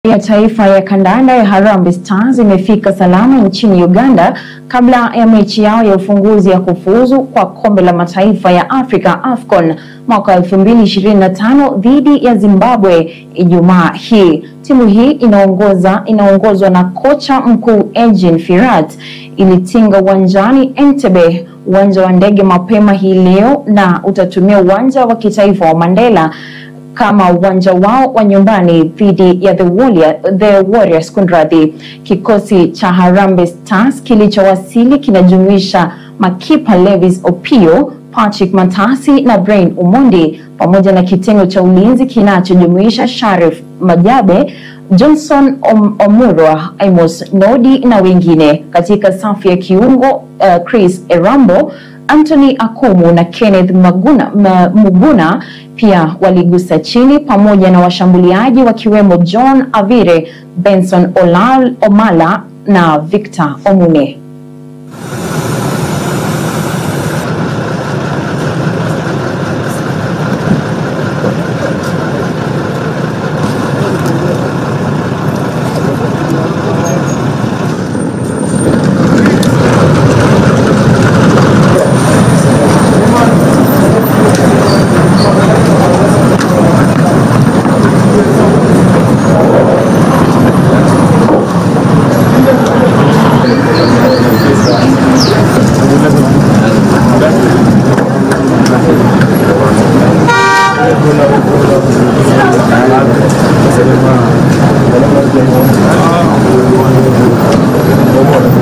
ya taifa ya kandanda ya Harambee Stars imefika salama nchini Uganda kabla ya mechi yao ya ufunguzi ya kufuzu kwa kombe la mataifa ya Afrika AFCON mwaka 2025 dhidi ya Zimbabwe Ijumaa hii. Timu hii inaongoza inaongozwa na kocha mkuu Eugene Firat ilitinga uwanjani Entebbe, uwanja wa ndege mapema hii leo na utatumia uwanja wa kitaifa wa Mandela kama uwanja wao wa nyumbani dhidi ya the, Warrior, the Warriors. Kunradhi, kikosi cha Harambee Stars kilichowasili kinajumuisha makipa Levis Opio, Patrick Matasi na Brain Omondi pamoja na kitengo cha ulinzi kinachojumuisha Sharif Majabe, Johnson Om Omurwa, Amos Nodi na wengine. Katika safu ya kiungo uh, Chris Erambo Anthony Akumu na Kenneth Maguna, ma, Muguna pia waligusa chini pamoja na washambuliaji wakiwemo John Avire, Benson Olal, Omala na Victor Omune. Gracias.